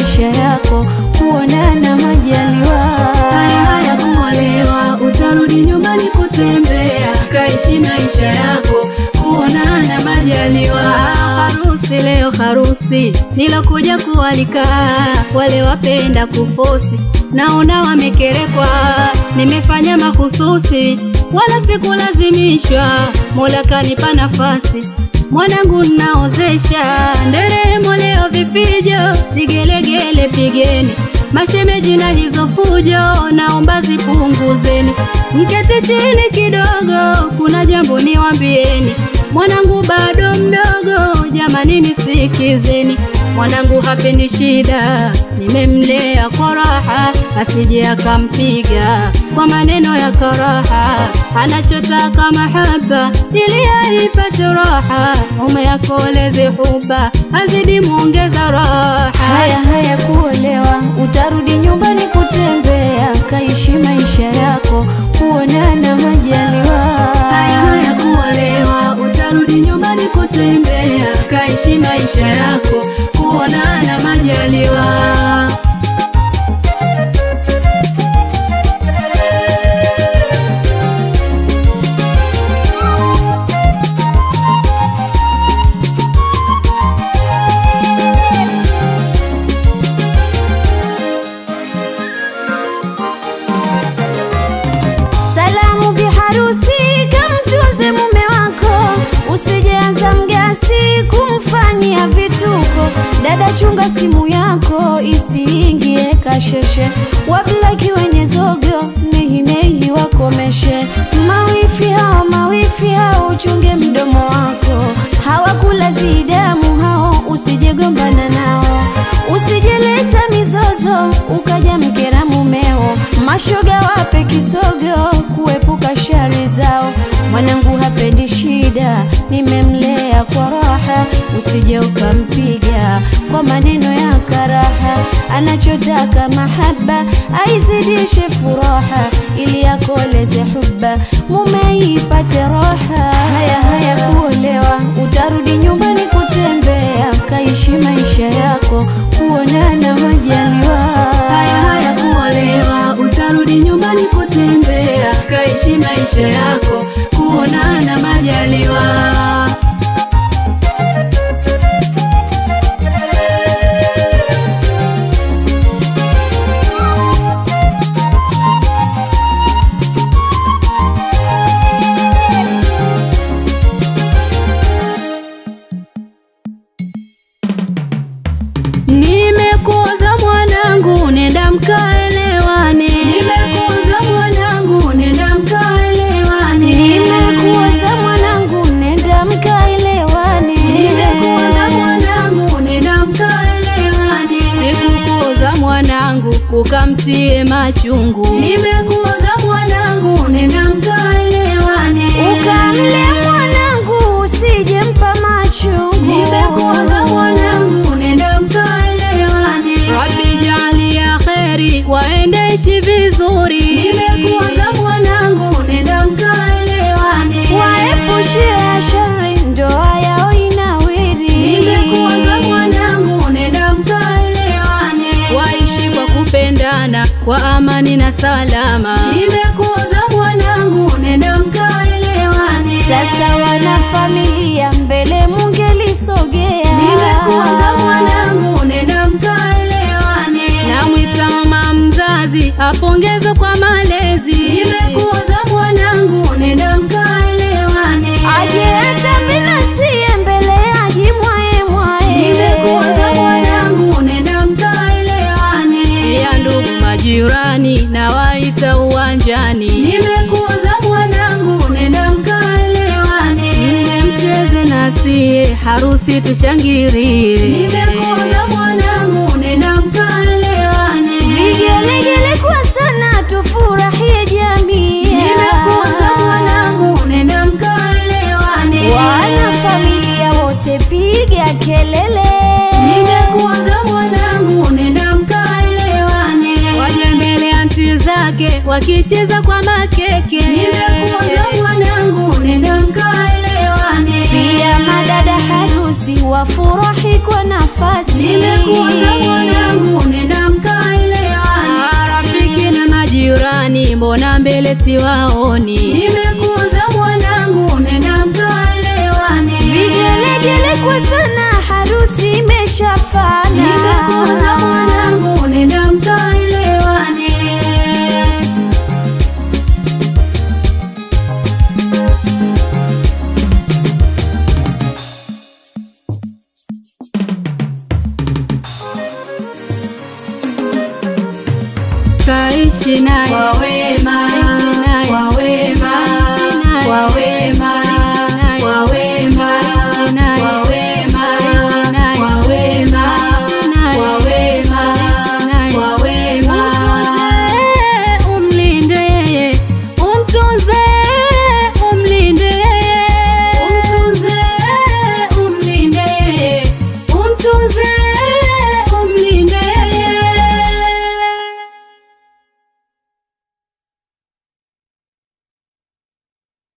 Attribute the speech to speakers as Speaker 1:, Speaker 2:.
Speaker 1: maisha yako, kuonana majaliwa.
Speaker 2: Haya haya kuolewa, utarudi nyumbani kutembea, kaishi maisha yako, kuonana majaliwa. Harusi leo harusi, nilokuja kualika wale wapenda kufosi, naona wamekerekwa, nimefanya mahususi, wala sikulazimishwa, Mola kanipa nafasi mwanangu naozesha, nderemo leo vipijo, vigelegele pigeni mashemeji na hizo fujo, naomba zipunguzeni, mketi chini kidogo, kuna jambo niwambieni. Mwanangu bado mdogo, jamani nisikizeni. Mwanangu hapendi shida, nimemlea kwa raha, asije akampiga kwa maneno ya karaha. Anachotaka mahaba ili aipate raha, mume yakoleze huba, azidi muongeza raha.
Speaker 1: Haya haya kuolewa, utarudi nyumbani kutembea, kaishi maisha yako, kuonana majaliwa.
Speaker 2: Haya haya kuolewa, utarudi nyumbani kutembea, kaishi maisha yako, kuonana majaliwa.
Speaker 1: Salamu biharusi, kamtunze mume wako, usijeanza mgasi kumfanyia vituko. Dada, chunga simu yako isiingie kasheshe, wablaki wenye zogo nehinehi wakomeshe. Mawifi hao mawifi hao, uchunge mdomo wako, hawakula zidamu hao, usijegombana nao, usijeleta mizozo ukaja mkera mumeo. Mashoga wape kisogo kuepuka shari zao. Mwanangu hapendi shida, nimemlea kwa raha, usije ukampiga kwa maneno ya karaha. Anachotaka mahaba aizidishe furaha, ili akoleze huba, mume ipate raha. Haya haya kuolewa, utarudi nyumbani kutembea, kaishi maisha yako, kuonana majaliwa.
Speaker 2: Haya haya kuolewa, utarudi nyumbani kutembea, kaishi maisha yako, kuonana majaliwa. Nimekuoza mwanangu, nenda mkaelewane. Nimekuoza mwanangu, nenda mkaelewane.
Speaker 1: Nimekuoza mwanangu, nenda mkaelewane.
Speaker 2: Nimekuoza mwanangu, nenda mkaelewane. Sikukuoza mwanangu, ukamtie machungu. Nimekuoza mwanangu, nenda mkaelewane.
Speaker 1: Ukamle mwanangu, usije mpa machungu.
Speaker 2: Nimekuoza mwanangu, nenda mkaelewane. Rabbi jalia kheri, waendeishi vizuri. Nimekuoza mwanangu, nenda mkaelewane.
Speaker 1: Waepushie shari, ndoa yao inawiri.
Speaker 2: Nimekuoza mwanangu, nenda mkaelewane. Waishi kwa kupendana kwa amani na salama. Nimekuoza mwanangu, nenda mkaelewane.
Speaker 1: Sasa wana familia mbele mungelisogea.
Speaker 2: Nimekuoza mwanangu, nenda mkaelewane. Namwita mama mzazi apongezwe kwa malezi. Nimekuoza mwanangu, nenda mkaelewane.
Speaker 1: Aje hata vinasie mbele ajimwaye mwaye.
Speaker 2: Nimekuoza mwanangu, nenda mkaelewane. Ya ndugu majirani na waita uwanjani. Nimekuoza mwanangu, nenda mkaelewane. Mne mcheze nasie, harusi tushangirie. Nimekuoza mwanangu, nenda mkaelewane.
Speaker 1: Vigelegele kwa sana tufurahie jamii.
Speaker 2: Nimekuoza mwanangu, nenda mkaelewane.
Speaker 1: Wana familia wote piga kelele.
Speaker 2: Nimekuoza mwanangu, nenda mkaelewane. Waje mbele ya nti zake wakicheza kwa makeke. Nimekuoza mwanangu, nenda mkaelewane.
Speaker 1: Pia madada harusi wafurahi kwa nafasi.
Speaker 2: Nimekuoza mwanangu, wale siwaoni. Nimekuza mwanangu, nenda mkaelewane.
Speaker 1: Vigelegele kwa sana, harusi imeshafana.
Speaker 2: Nimekuza mwanangu, nenda mkaelewane. Kaishi naye
Speaker 1: Kwa wema